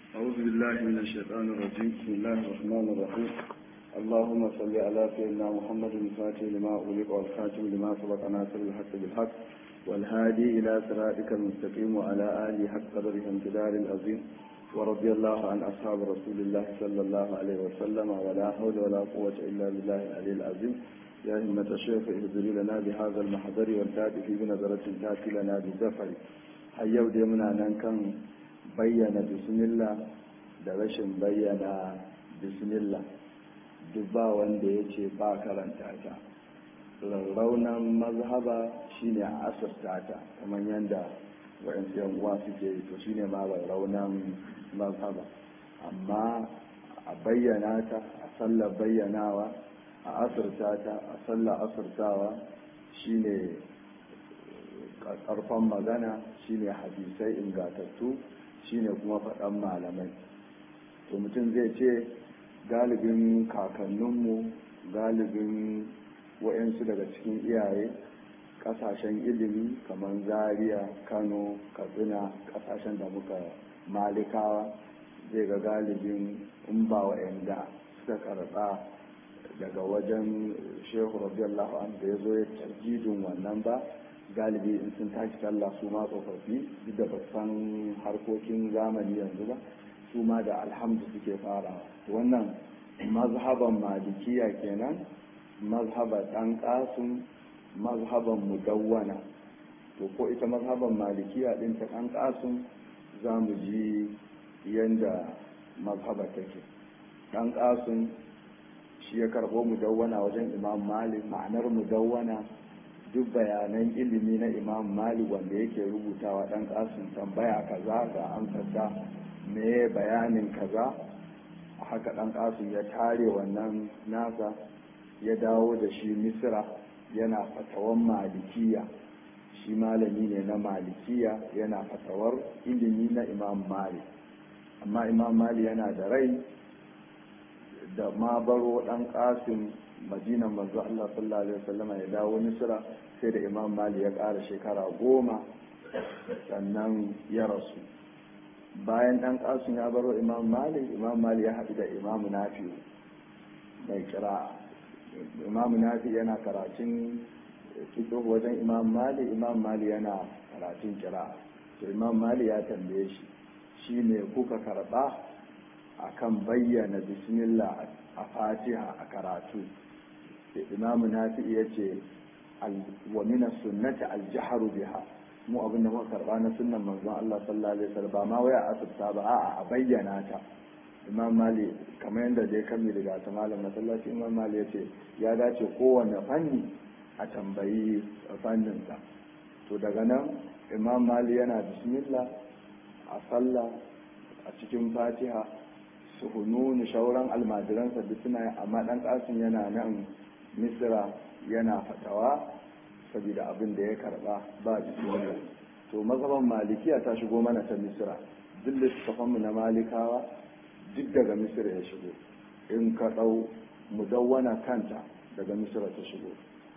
أعوذ بالله من الشيطان الرجيم بسم الله الرحمن الرحيم اللهم صل على سيدنا محمد الفاتح لما أغلق والخاتم لما سبق ناصر الحق بالحق والهادي إلى صراطك المستقيم وعلى آله حق قدره امتدار العظيم ورضي الله عن أصحاب رسول الله صلى الله عليه وسلم ولا حول ولا قوة إلا بالله العلي العظيم يا همة الشيخ اهدري لنا بهذا المحضر والتاتي في بنظرة تاتي لنا بالزفر حيو دي منا ننكم بيّن بسم الله da rashin bayyana bismillah duk ba wanda ya ce ba karanta ta raunan mazhaba shine a asirta ta kamar yadda wa'yansu yan uwa suke yi to shine ma raunan mazhaba amma a bayyana ta a sallar bayyanawa a asirta ta a sallar asirtawa shine karfan magana shine hadisai ingatattu shine kuma faɗan malamai to mutum zai ce galibin kakanninmu galibin wa'yansu daga cikin iyaye kasashen ilimi kamar zaria kano katsina kasashen da muka malikawa zai ga galibin in ba wa'yanda suka karɓa daga wajen shehu radiyallahu an da ya zo ya tarjidin wannan ba galibi in sun tashi sallah su ma tsofaffi duk da san harkokin zamani yanzu ba su ma da alhamdu suke farawa wannan mazhaban malikiya kenan mazhaban ɗan ƙasun mazhaban mudawwana to ko ita mazhaban malikiya ɗin ta ɗan ƙasun za mu ji yadda mazhaba take ɗan ƙasun shi ya karɓo mudawwana wajen imam malik ma'anar mudawwana duk bayanan ilimi na imam malik wanda yake rubutawa ɗan ƙasun tambaya kaza ga amsarta me bayanin kaza haka ɗan ƙasun ya tare wannan nasa ya dawo da shi misira yana fatawan malikiya shi malami ne na malikiya yana fatawar ilimi na imam malik amma imam malik yana da rai da ma baro ɗan ƙasun madinan manzo Allah sallallahu alaihi wasallama ya dawo misira sai da imam malik ya ƙara shekara goma sannan ya rasu bayan ɗan ƙasun ya baro imam malik imam malik ya haɗu da imam nafi mai kira imam nafi yana karatun fito wajen imam malik imam malik yana karatun kira to imam malik ya tambaye shi shi ne kuka karɓa akan bayyana bismillah a fatiha a karatu imam nafi ya ce wa min sunnati al-jahru biha mu abin da muka karba na sunnan manzon Allah sallallahu alaihi wasallam ba ma waya asubta ba a'a a bayyana ta Imam Mali kamar yadda dai kan mi daga ta malam masallaci Imam Mali ya ce ya dace kowanne fanni a tambayi fannin sa to daga nan Imam Mali yana bismillah a sallah a cikin Fatiha suhununu shauran almajiransa duk suna amma dan kasin yana nan Misra yana fatawa saboda abin da ya karba ba bismillah to mazhaban malikiya ta shigo mana ta misra duk littafanmu na malikawa duk daga misra ya shigo in ka ɗau mudawwana kanta daga misra ta shigo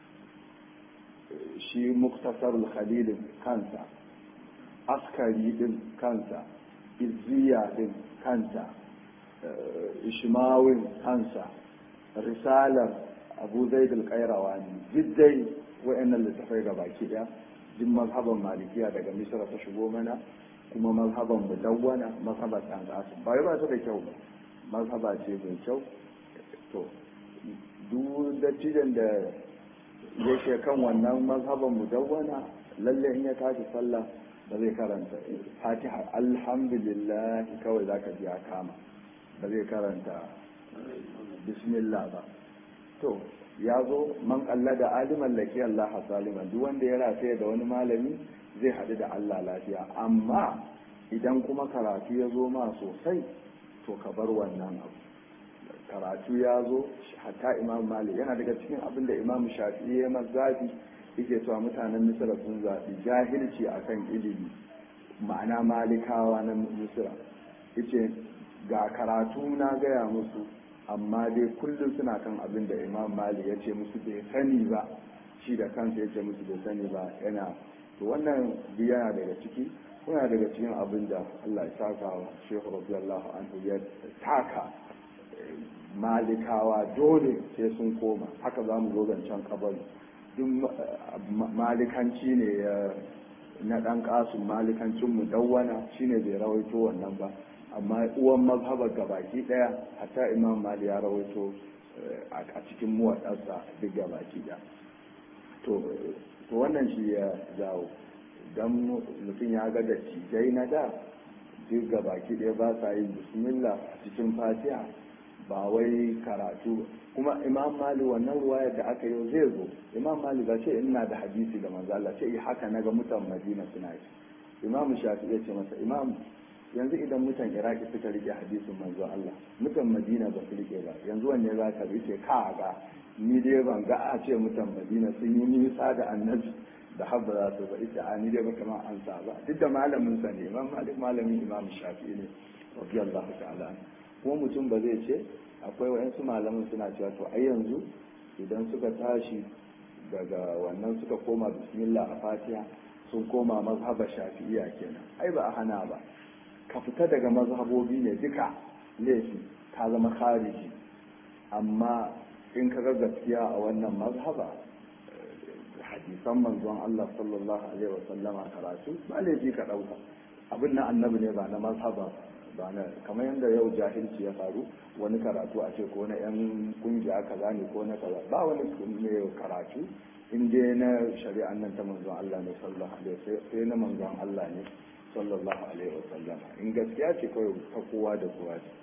shi muktasarul khalilin kansa askari din kansa izziya din kanta ishmawin kansa risalar abu zaidul kairawa ne jiddai wa'annan littafai ga baki daya duk mazhaban malikiya daga misra ta shigo mana kuma mazhaban mudawwana mazhaban dan qasim ba ba ta da kyau ba mazhaba ce mai kyau to duk dattijan da yake kan wannan mazhaban mudawwana lalle in ya tashi sallah ba zai karanta fatiha alhamdulillah kawai zaka ji ya kama ba zai karanta bismillah ba to ya zo man kalla da aliman laki Allah saliman duk wanda ya rataya da wani malami zai haɗu da Allah lafiya amma idan kuma karatu ya zo ma sosai to ka bar wannan abu karatu ya zo hatta imam malik yana daga cikin abin da imam shafi'i ya mazafi yake cewa mutanen misra sun zaɓi jahilci akan ilimi ma'ana malikawa na misra yace ga karatu na gaya musu amma dai kullum suna kan abin da imam mali ya ce musu bai sani ba shi da kansa ya ce musu bai sani ba yana to wannan yana daga ciki kuna daga cikin abin da Allah ya saka wa Shehu radiyallahu anhu ya taka malikawa dole sai sun koma haka za mu zo zancen kabari duk malikanci ne ya na ɗan ƙasun malikancin mu dawwana shine bai rawaito wannan ba amma uwan mazhabar gabaki ɗaya hatta imam mali ya rawaito a cikin muwaɗarsa duk gabaki ɗaya to wannan shi ya jawo don mutum ya ga da cijai na da duk gabaki ɗaya ba sa yin bismillah a cikin fatiha ba wai karatu kuma imam mali wannan ruwayar da aka yi zai zo imam mali ba ce ina da hadisi da manzo Allah ce haka naga mutan madina suna yi imam shafi ya ce masa imam yanzu idan mutan iraki suka rike hadisin manzo Allah mutan madina ba su rike ba yanzu wanne za ka rike ka ga ni dai ban ga a ce mutan madina sun yi nisa da annabi da habba za su ba ita a ni dai ba kamar an sa ba duk da malamin sa ne imam malik malamin imam shafi ne radiyallahu ta'ala kuma mutum ba zai ce akwai wayansu malamin suna cewa to ai yanzu idan suka tashi daga wannan suka koma bismillah a fatiha sun koma mazhabar shafi'iyya kenan ai ba a hana ba ka fita daga mazhabobi ne duka laifi ka zama khariji amma in ka ga gaskiya a wannan mazhaba hadisan manzon Allah sallallahu alaihi wasallama karatu ba laifi ka dauka abin na annabi ne ba na mazhaba ba na kamar yadda yau jahilci ya faru wani karatu a ce ko na yan kungiya kaza ne ko na kaza ba wani mai karatu in dai na shari'an nan ta manzon Allah ne sallallahu alaihi wasallam sai na manzon Allah ne sallallahu alaihi wasallam in gaskiya ce kawai ta kowa da kowa ce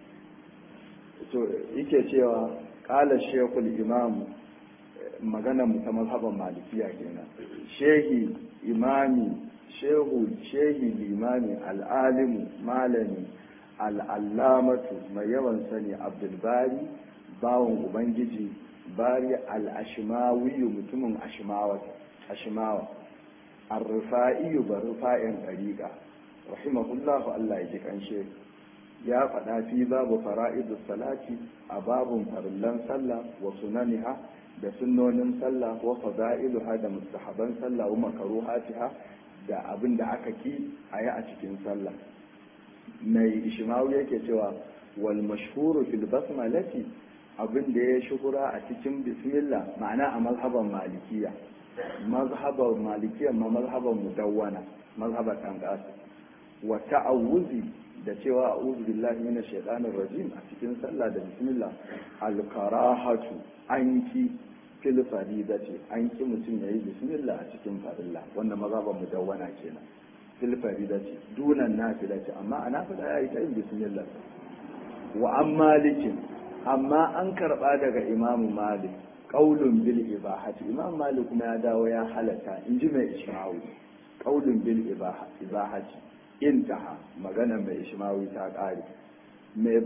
to yake cewa qala shaykhul imam magana mu ta mazhaban malikiya kenan shehi imami shehu shehi limami al'alimu malami al'allamatu mai yawan sani abdulbari bawon ubangiji bari al'ashimawiyu mutumin ashimawa arrufa'iyu ba rufa'in ɗariƙa rahimahullahu Allah ya ji ƙanshe ya faɗa fi babu fara'idu salati a babun farillan sallah wa sunaniha da sunnonin sallah wa fada'iluha da mustahaban sallah wa makaruhatiha da abin da aka ki a yi a cikin sallah mai ishimawu yake cewa wal mashhuru fil basmalati abin da ya shuhura a cikin bismillah ma'ana a mazhaban malikiya mazhaban malikiya ma mazhaban mudawwana mazhaban dan qasim wa ta'awuzi da cewa a'udhu billahi minash shaitanir rajim a cikin sallah da bismillah al karahatu anki fil faridati an ki mutum yayi bismillah a cikin farilla wannan mazhaban mudawwana kenan fil faridati dunan nafilati amma a nafila ya yi ta yin bismillah wa an malikin amma an karba daga imamu malik qaulun bil ibahati imam malik kuma ya dawo ya halatta in ji mai ishmawi qaulun bil ibahati intaha magana mai ishmawi ta kare mai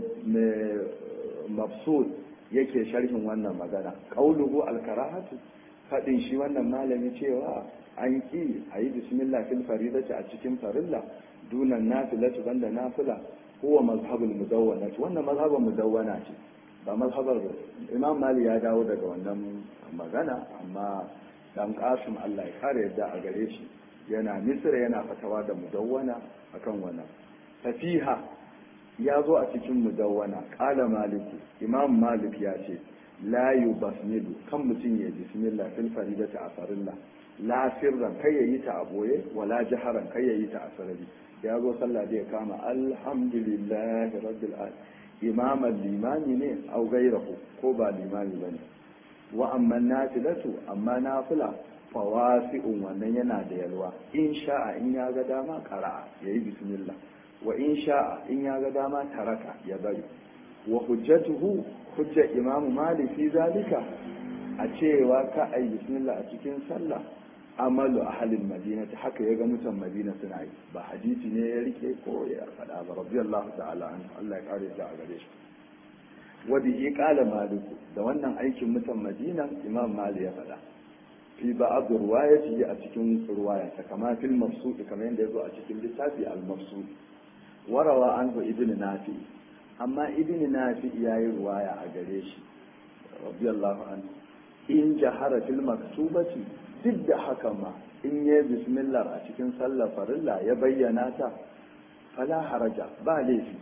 mafsud yake sharhin wannan magana qauluhu al karahatu fadin shi wannan malami cewa an ki a yi bismillah fil faridati a cikin farilla dunan nafilati banda nafila huwa mazhabul mudawwana wannan mazhabul mudawwana ce ba mazhabar imam mali ya dawo daga wannan magana amma dan qasim Allah ya kare yadda a gare shi yana misra yana fatawa da mudawwana akan wannan tafiha ya zo a cikin mudawwana qala maliku imam malik ya ce la yubasmilu kan mutum ya bismillah fil faridati a farilla la sirran kai yayi ta a boye wala jaharan kai yayi ta a sarari ya zo sallah da ya kama alhamdulillah rabbil alamin imaman limami ne au gairahu ko ba limami bane wa amma nafilatu amma nafila fawasi'un wannan yana da yalwa in sha'a in ya ga dama qara'a yayi bismillah wa in sha'a in ya ga dama taraka ya bari wa hujjatuhu hujja imamu malik fi zalika a cewa ka ayi bismillah a cikin sallah amalu ahalin madina ta haka ya ga mutan madina suna yi ba hadisi ne ya rike ko ya faɗa ba rabbi Allah ta'ala an Allah ya kare ta a gare shi wa bihi qala maliku da wannan aikin mutan madina imam mali ya faɗa fi ba'd ruwayati a cikin ruwaya ta kama fil mafsud kamar yadda yazo a cikin littafi al mafsud warawa anhu ibn nafi amma ibn nafi yayi ruwaya a gare shi rabbi Allah anhu in jahara fil maktubati duk da haka ma in yi bismillah a cikin sallar farilla ya bayyana ta fala haraja ba laifi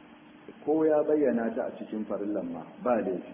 ko ya bayyana ta a cikin farillan ma ba laifi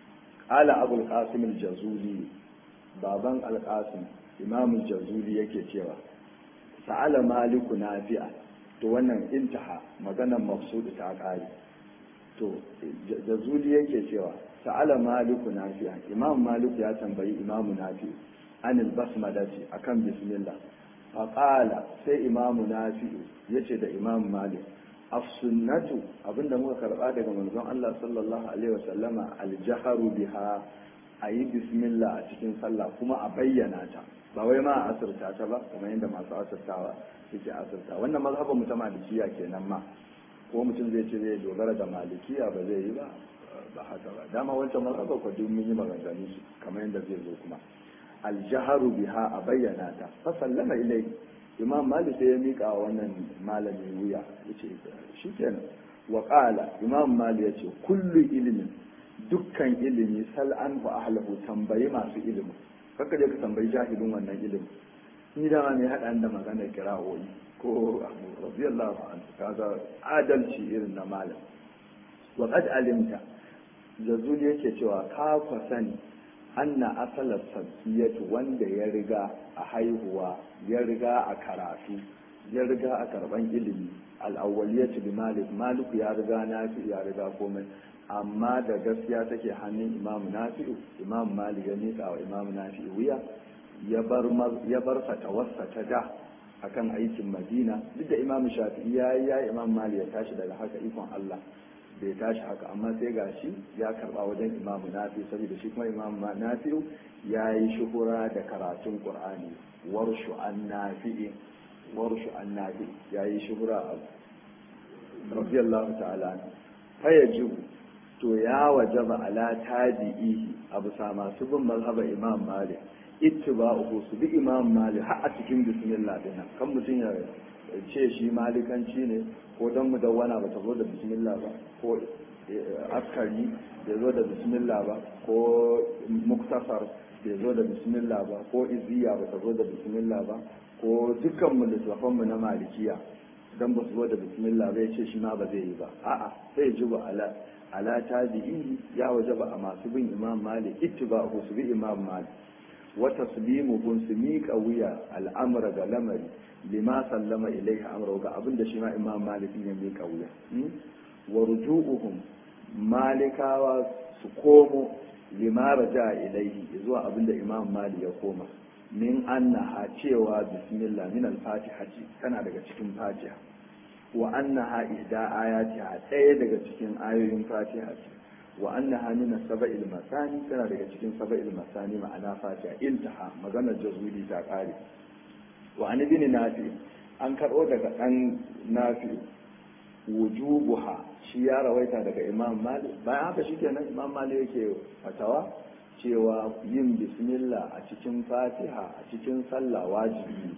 ala abul qasim al-jazuli baban al-qasim imam al-jazuli yake cewa sa'ala maliku nafi'a to wannan intaha maganar mafsud ta kare to jazuli yake cewa sa'ala maliku nafi'a imam maliku ya tambayi imam nafi'u anil basmalati akan bismillah faƙala sai imamu nafi'u ya ce da imam malik as-sunnatu abinda muka karɓa daga manzon Allah sallallahu alaihi wasallama aljaharu biha a yi bismillah a cikin sallah kuma a bayyana ta ba wai ma a asirta ta ba kamar yadda masu asirtawa suke asirta wannan mazhaban mu ta malikiya kenan ma ko mutum zai ce zai dogara da malikiya ba zai yi ba ba haka ba dama wancan mazhaba ko duk mun yi maganganu su kamar yadda zai zo kuma aljaharu biha a bayyana ta fa sallama ilai imam malik sai ya mika wa wannan malami wuya yace shikenan wa qala imam malik yace kullu ilmin dukkan ilimi sal an fa ahlahu tambayi masu ilimi kaka je ka tambayi jahilin wannan ilimi ni da ma me hada da magana kira'o'i ko radiyallahu anhu kaga adalci irin na malam wa qad alimta jazuli yake cewa ka kwa sani anna asalar sabiyatu wanda ya riga a haihuwa ya riga a karatu ya riga a karban ilimi al'awwaliyatu bi malik maliku ya riga nafi ya riga komai amma da gaskiya take hannun imam nafi'u imam malik ya nika wa imam nafi'u wuya ya bar ya bar fatawarsa ta da akan aikin madina duk da imam shafi'i ya yi ya imam malik ya tashi daga haka ikon allah bai tashi haka amma sai ga shi ya karba wajen imamu nafi saboda shi kuma imamu nafi ya yi shuhura da karatun qur'ani warshu an nafi'i warshu an nafi ya yi shuhura a radiyallahu ta'ala fa yajibu to ya wajaba ala tabi'i abu sa masu bin mazhaba imam malik ittiba'uhu su bi imam malik har a cikin bismillah dinnan kan mutum ya ce shi malikanci ne ko don mudawwana ba ta zo da bismillah ba ko askari bai zo da bismillah ba ko muktasar bai zo da bismillah ba ko iziya ba ta zo da bismillah ba ko dukkan mu littafanmu na malikiya dan ba su zo da bismillah ba ya ce shi ma ba zai yi ba a'a sai ji ba ala ala tabi'i ya waje ba a masu bin imam malik ittiba'u su bi imam malik wa taslimuhum su miƙa wuya al'amra ga lamari lima sallama ilaiha amra ga abinda shi ma imam malik ya miƙa wuya wa ruju'uhum malikawa su komo lima raja ilaihi zuwa abinda imam malik ya koma min annaha cewa bismillah min al-fatiha tana daga cikin fatiha wa annaha ihda ayatiha ɗaya daga cikin ayoyin fatiha ce wa annaha min sab'il masani tana daga cikin sab'il masani ma'ana fatiha intaha maganar jazuli ta kare wa an ibn nafi an karɓo daga ɗan nafi wujubuha shi ya rawaita daga imam malik bayan haka shikenan imam malik yake fatawa cewa yin bismillah a cikin fatiha a cikin sallah wajibi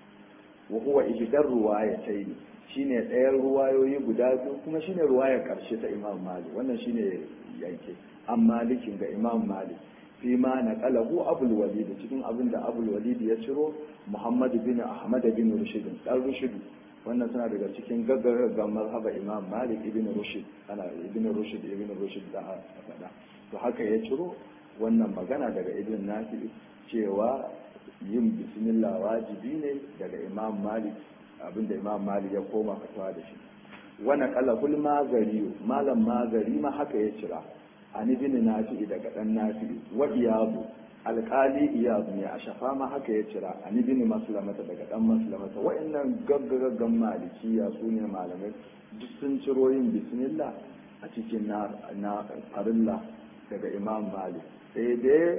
wa huwa ihdar ruwayatayn shine ɗayan ruwayoyi guda biyu kuma shine ruwayar karshe ta imam malik wannan shine yanke an malikin ga imam malik fi ma naqalahu abul walid cikin abin da abul walid ya ciro muhammad bin ahmad bin rushd dan rushd wannan suna daga cikin gaggagan mazhaba imam malik ibn rushd ana ibn rushd ibn rushd da faɗa to haka ya ciro wannan magana daga ibn nafi cewa yin bismillah wajibi ne daga imam malik abinda imam malik ya koma fatawa da shi wani kalahul magari malam magari ma haka ya cira an ibn nafi daga dan nafi wa iyadu alkali iyadu ne a shafa ma haka ya cira an ibn maslamata daga dan maslamata wa'annan gaggagaggan malikiya su ne malamai duk sun ciro yin bismillah a cikin na farilla daga imam malik sai dai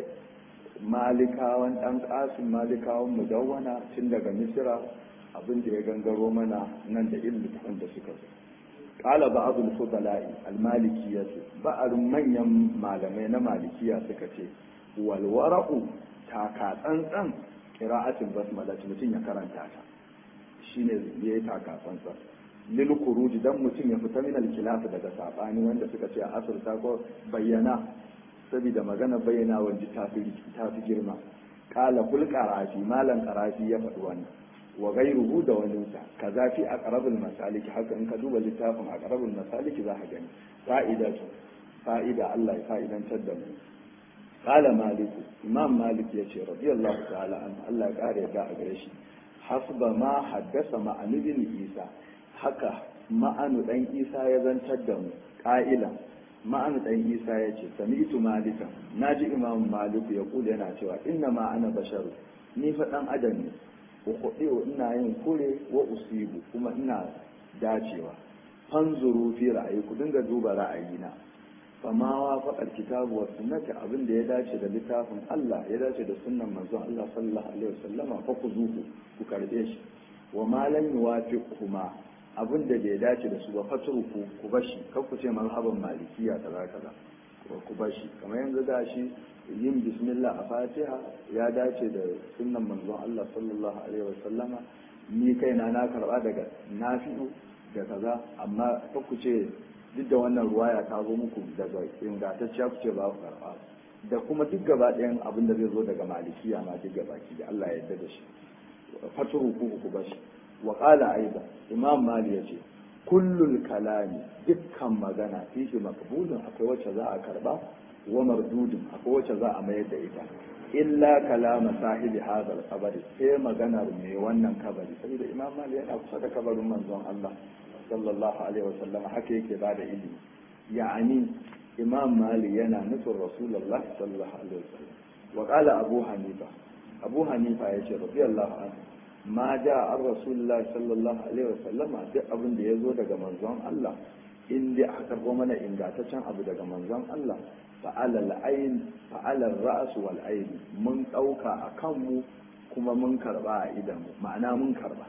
malikawan dan kasin malikawan mudawwana tun daga misira abin da ya gangaro mana nan da ilmin da suka zo qala ba'd al-fudala'i al-malikiyyah ba'd manyan malamai na malikiya suka ce wal wara'u taka tsantsan qira'atul basmala mutum ya karanta ta shine yayi taka tsantsan lil khuruj dan mutum ya fita min al-khilaf daga sabani wanda suka ce asr ta ko bayyana saboda magana bayyana wanda ta fi ta fi girma qala kul qarafi malan qarafi ya faɗi wannan wa ghayruhu da waninsa kaza fi aqrabul masaliki haka in ka duba littafin aqrabul masaliki za ka gani fa'idatu fa'ida Allah ya fa'idantar da mu qala malik imam malik yace radiyallahu ta'ala an Allah ya kare da a gare shi hasba ma haddasa ma'anu bin isa haka ma'anu dan isa ya zantar da mu ƙa'ilan ma'anu dan isa ya ce sami'tu malikan naji imam maliku ya kula yana cewa inna ma ana basharu ni fa dan adam ne ukhdiu ina yin kure wa usibu kuma ina dacewa fanzuru fi ra'ayi ku dinga duba ra'ayina fama wa faɗar kitabu wa sunnati abin da ya dace da littafin Allah ya dace da sunnan manzon Allah sallallahu alaihi wasallama fa ku zuku ku karbe shi wa ma lam yuwafiqhuma abin da bai dace da su ba fatruku ku bashi kar ku ce mazhaban malikiya kaza kaza ku bashi kamar yanzu da shi yin bismillah a fatiha ya dace da sunnan manzon Allah sallallahu alaihi wasallama ni kaina na karba daga nafi'u da kaza amma kar ku ce duk da wannan ruwaya ta zo muku daga ingantacciya ku ce ba ku karɓa da kuma duk gaba ɗayan abin da zai zo daga malikiya ma duk gaba ki da Allah ya yarda da shi faturu ku ku bashi wa qala aidan imam mali yace kullul kalami dukkan magana fihi maqbulun akwai wacce za a karba wa mardudun akwai wacce za a mayar da ita illa kalama sahibi hadal kabari sai maganar mai wannan kabari saboda imam mali yana kusa da kabarin manzon Allah sallallahu alaihi wasallam haka yake ba da ilimi ya'ani imam mali yana nufin rasulullah sallallahu alaihi wasallam wa qala abu hanifa abu hanifa yace radiyallahu anhu ma ja an rasulullah sallallahu alaihi wasallam duk abin da yazo daga manzon Allah in dai aka karbo mana ingantaccen abu daga manzon Allah fa'ala al-ayn fa'ala ar-ra's wal ayn mun dauka akan mu kuma mun karba a idan mu ma'ana mun karba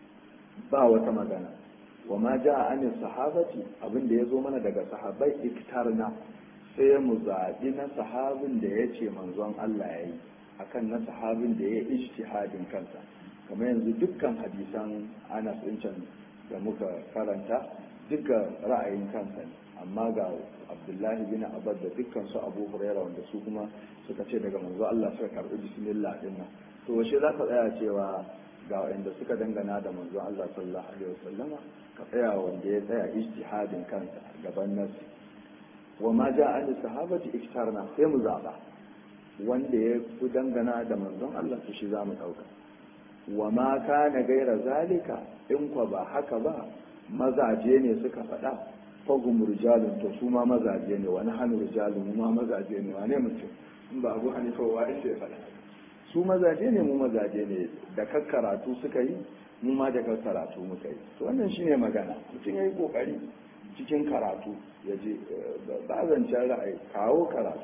ba wata magana wa ma ja an sahabati abin da ya zo mana daga sahabai iktarna sai mu zaɓi na sahabin da ya ce manzon Allah ya yi akan na sahabin da ya yi ijtihadin kansa kamar yanzu dukkan hadisan Anas can da muka karanta duka ra'ayin kansa ne amma ga Abdullahi bin Abbas da dukkan su Abu Hurairah wanda su kuma suka ce daga manzo Allah suka karɓi bismillah din nan to washe za ka tsaya cewa ga wanda suka dangana da manzo Allah sallallahu alaihi wasallama ka tsaya wanda ya tsaya ijtihadin kansa gaban nasi wa ma ja an sahabati iktarna sai mu zaba wanda ya fi dangana da manzon Allah to shi zamu dauka wa ma kana gaira zalika in kwa ba haka ba mazaje ne suka faɗa fagum rijalun to su ma mazaje ne wani hannu rijalun mu ma mazaje ne wane mutum in ba abu hanifa wa ya faɗa su mazaje ne mu mazaje ne da karatu suka yi mu ma da karatu muka yi to wannan shine magana mutum ya yi kokari cikin karatu ya je ba zancen ra'ayi kawo karatu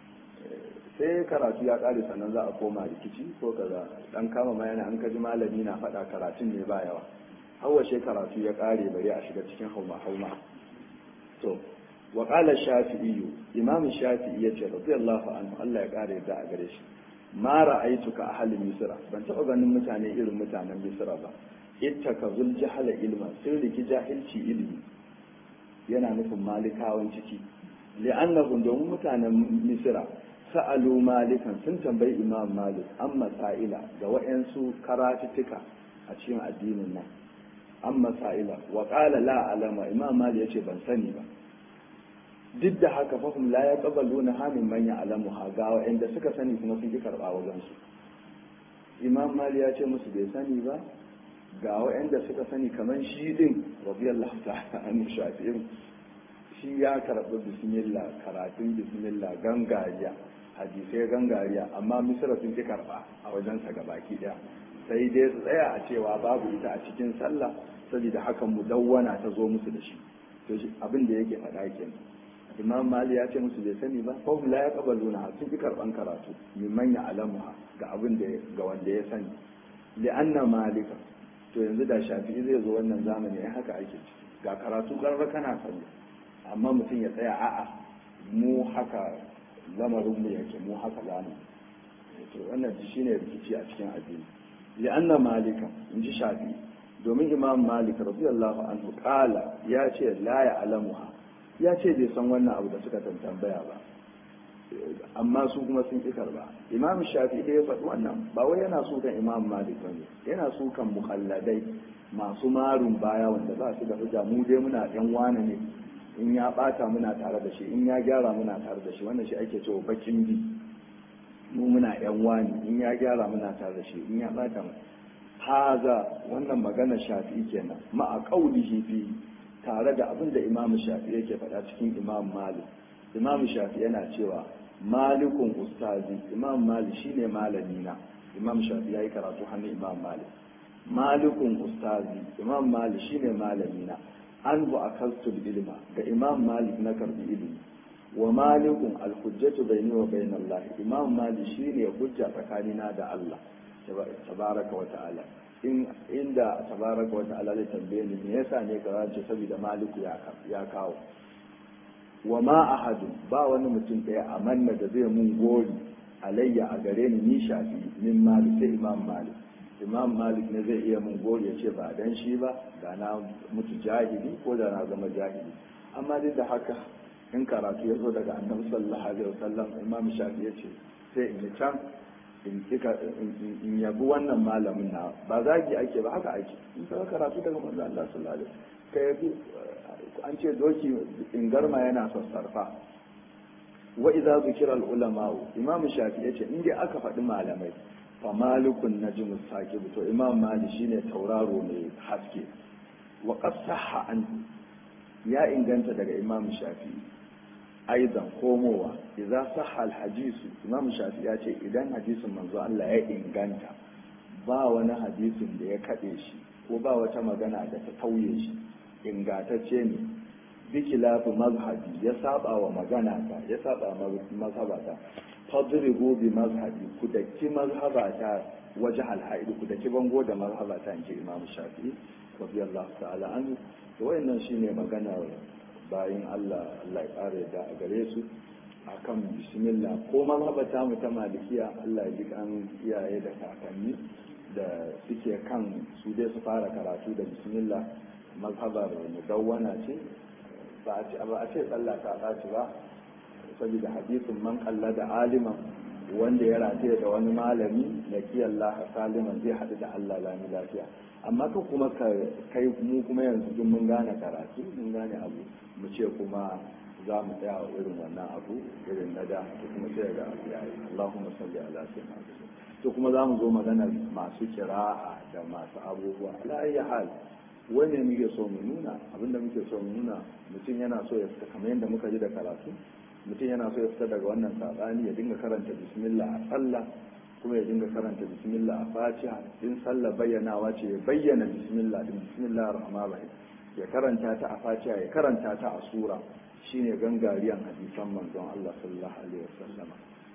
sai karatu ya kare sannan za a koma rikici ko kaza dan kama ma yana an kaji malami na faɗa karatun ne ba yawa hawashe karatu ya kare bari a shiga cikin hauma hauma to wa qala shafi'i imam shafi'i yace radiyallahu anhu Allah ya kare da a gare shi ma ra'aituka ahli misra ban taɓa ganin mutane irin mutanen misra ba ittaka zul jahala ilma sun riki jahilci ilimi yana nufin malikawan ciki li'annahum domin mutanen misra sa'alu malikan sun tambayi imam malik an masaila ga wa'yansu karatuttuka a cikin addinin nan an masaila wa qala la alama imam malik yace ban sani ba duk da haka fahim la ya ƙabalu na hamin manya alamu ha ga wa'anda suka sani kuma sun ki karɓa wajensu imam mali ya ce musu bai sani ba ga wa'anda suka sani kamar shi din radiyallahu ta'ala an shafi'in shi ya karɓi bismillah karatun bismillah gangariya hadisai gangariya amma misra sun ki karɓa a wajensa ga baki ɗaya sai dai su tsaya a cewa babu ita a cikin sallah saboda hakan mudawwana ta zo musu da shi to abin da yake faɗa kenan imam mali ya ce musu bai sani ba ko la ya kabaluna sun fi karban karatu mimman ya alamuha ga abin da ga wanda ya sani li'anna malika to yanzu da shafi'i zai zo wannan zamani ya haka ake ciki ga karatu karra kana sani amma mutum ya tsaya a'a mu haka lamarin mu yake mu haka zamu to wannan shine rikici a cikin addini li'anna malika in ji shafi'i domin imam malik radiyallahu anhu qala ya ce la ya alamuha ya ce bai san wannan abu da suka tambaya ba amma su kuma sun ƙi karba imam shafi da ya faɗi wannan ba wai yana so kan imam malik ba ne yana so kan mukalladai masu marun baya wanda ba su da hujja mu dai muna ɗan wane ne in ya ɓata muna tare da shi in ya gyara muna tare da shi wannan shi ake cewa bakin bi mu muna ɗan wani in ya gyara muna tare da shi in ya ɓata mu haza wannan magana shafi kenan ma'a qaulihi fi tare da abin da imam shafi yake faɗa cikin imam malik imam shafi yana cewa malikun ustazi imam malik shine malami na imam shafi yayi karatu hannun imam malik malikun ustazi imam malik shine malami na an bu akaltu ilma ga imam malik na karbi ilimi wa malikun alhujjatu bayni wa bayna allah imam malik shine hujja tsakanina da allah tabaraka wa ta'ala in inda tabaraka wa ta'ala zai tambaye ni me yasa ne ka ce saboda maliku ya kawo wa ma ahadu ba wani mutum ɗaya a manna da zai mun gori alayya a gare ni ni shafi min malik sai imam malik imam malik ne zai iya mun gori ya ce ba dan shi ba da na mutu jahili ko da na zama jahili amma duk da haka in karatu ya zo daga annabi sallallahu alaihi wasallam imam shafi ya ce sai in yi can in kika in yabi wannan malamin na ba zagi ake ba haka ake in ka karatu daga manzo Allah sallallahu alaihi wasallam ka yabi an ce doki in garma yana sassarfa wa idza zikira ulama imam shafi yace in dai aka faɗi malamai fa malikun najm saqib to imam malik shine tauraro mai haske wa qad sahha an ya inganta daga imam shafi aidan komowa idza sahha al hadisu imam shafi ya ce idan hadisin manzo Allah ya inganta ba wani hadisin da ya kade shi ko ba wata magana da ta tauye shi ingatacce ne bikilafi mazhabi ya saba wa magana ta ya saba mazhabata fadribu bi mazhabi ku daki mazhabata waje alhaid ku daki bango da mazhabata in ce imam shafi'i radiyallahu ta'ala an to wayannan shine magana bayin Allah Allah ya kare da a gare su akan bismillah ko mazhabata mu ta malikiya Allah ya ji kan iyaye da kakanni da suke kan su dai su fara karatu da bismillah mazhabar mudawwana ce ba a ce ba a ce sallah ta ɓaci ba saboda hadisin man kalla da aliman wanda ya rataye da wani malami na kiyallah saliman zai haɗu da Allah lami lafiya amma ka kuma kai mu kuma yanzu duk mun gane karatu mun gane abu mu ce kuma za mu tsaya irin wannan abu irin na da to kuma sai ga abu yayi Allahumma salli ala sayyidina to kuma za mu zo magana masu kira'a da masu abubuwa ala ayi hal wani muke so mu nuna abinda muke so mu nuna mutum yana so ya fita kamar yadda muka ji da karatu mutum yana so ya fita daga wannan sabani ya dinga karanta bismillah a sallah kuma ya dinga karanta bismillah a fatiha in sallah bayyanawa ce ya bayyana bismillah din bismillah rahman rahim ya karanta ta a fatiha ya karanta ta a sura shine gangariyan hadisan manzon Allah sallallahu alaihi wasallam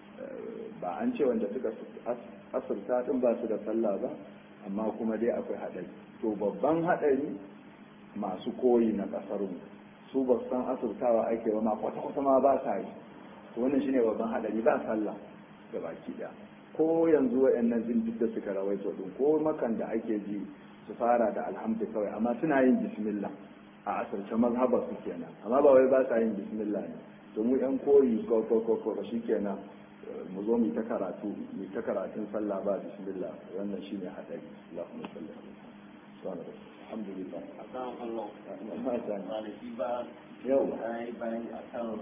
ba an ce wanda suka asirta din ba su da sallah ba amma kuma dai akwai haɗari to babban haɗari masu koyi na ƙasar mu su ba san asirtawa ake ba ma kwata-kwata ma ba sa yi to wannan shine babban haɗari ba sallah ga baki ɗaya ko yanzu waɗannan jin duk da suka rawaito din ko makan da ake ji su fara da alhamdu kawai amma suna yin bismillah a asirce mazhabar su kenan amma ba wai ba sa yin bismillah ne to mu yan koyi ko ko ko ko shikenan mu zo mu ta karatu mu ta karatun sallah ba bismillah wannan shine hadari Allahumma salli ala Muhammad alhamdulillah akan Allah kwanaki ba yau ya yi bayani a kan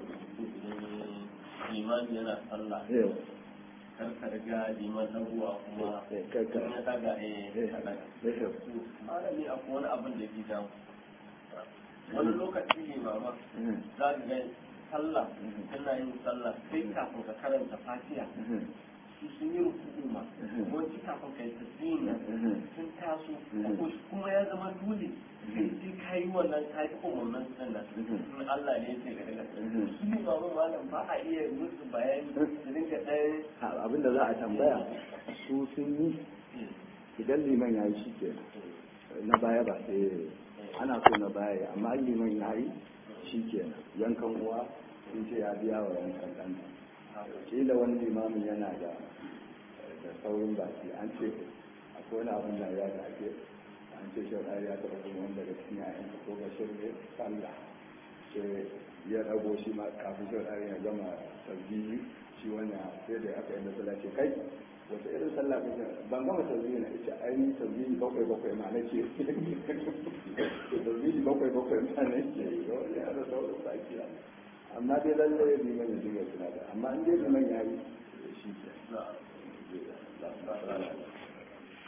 limani yana sallah yau kar ka riga liman dagowa kuma Eh, kar ka- in ya daga eh Eh, ka daga yau To, malami akwai wani abin da ke damu wani lokaci ne mama Mhm. za ka ga sallah tana yin sallah sai kafin ka karanta fatiha Mhm. su sun yi rukuku ma Mhm. wanci kafin ka yi tasbihin nan Mhm. sun taso Mhm. ko kuma ya zama dole sai sai ka yi wannan ka yi umarnin sannan Mhm. in Allah ne ya ce ga daga Mhm. su ne mamu malam ba a iya musu bayani su dinga ɗaya A- abinda za a tambaya su sun yi idan liman ya yi shi ke na baya ba sai ana so na baya ya amma in liman ya yi shi ke yankan uwa sun ce ya biya wa yankan ɗan kila wani limamin yana da da saurin baki an ce akwai wani abin da ya da ake an ce shi ya taɓa kuma wanda da cikin yayan ko bashir ne sallah ce ya dago shi ma kafin shi ɗari ya gama tasbihi shi wannan sai da aka yi da sallah ce kai wata irin sallah kake ban gama tasbihi na ita ainihin tasbihi bakwai bakwai ma nake tasbihi bakwai bakwai ma nake wani ya da sauran baki amma dai lallai liman ya dinga suna da amma in dai liman ya yi shi ke